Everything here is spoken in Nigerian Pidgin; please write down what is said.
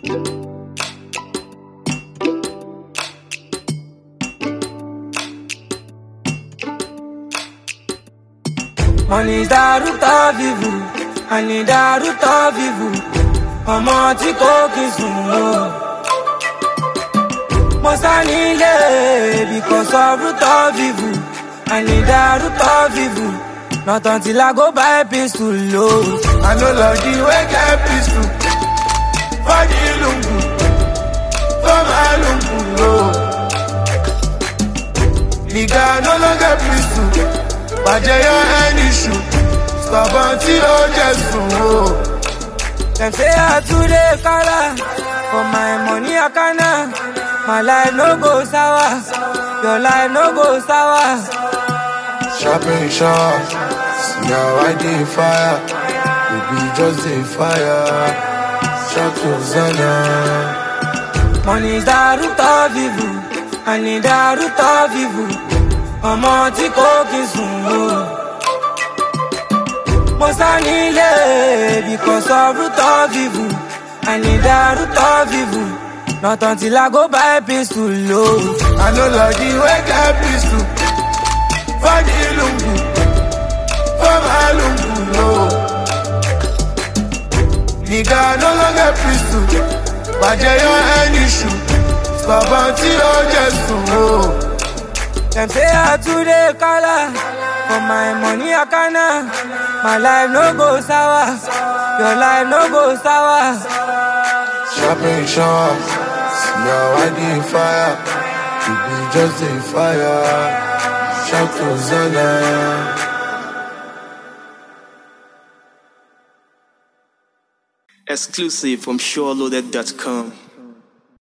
Money dàrú tọ́ vivu, àní dàrú tọ́ vivu, ọmọ tí kò kí sùn o. Mo sá nílé because of tọ́ vivu, àní dàrú tọ́ vivu, not until I go buy pistol o. I no love the way get peaceful. For the lungu, for my lungu, no. Nigga no longer peaceful. Bàjẹ́ yọ ẹni ṣù. Sọ̀bọ̀n tí ó jẹ sùn o. Dem say I too dey kala, for my money akana. My life no go sour, your life no go sour. Sharpen sharp. See how I dey fire. We be just dey fire. Shout Hosanna. Money dàrú tọ́ vivu, àní dàrú tọ́ vivu, ọmọ tí kò kí sùn o. Mo sá nílé because of tọ́ vivu, àní dàrú tọ́ vivu, not until I go buy pistol o. I no love the way get peaceful. For the lungu, for my lungu, no. Nigga no longer peaceful. Bàjẹ́ yọ ẹni ṣù. Sọ̀bọ̀n tí ó jẹ sùn o. Dem say I too dey kala, for my money akana. My life no go sour, your life no go sour. Sharpen sharp. See how I dey fire. We be just dey fire. Shout Hosanna. Exclusive from SureLoaded.com.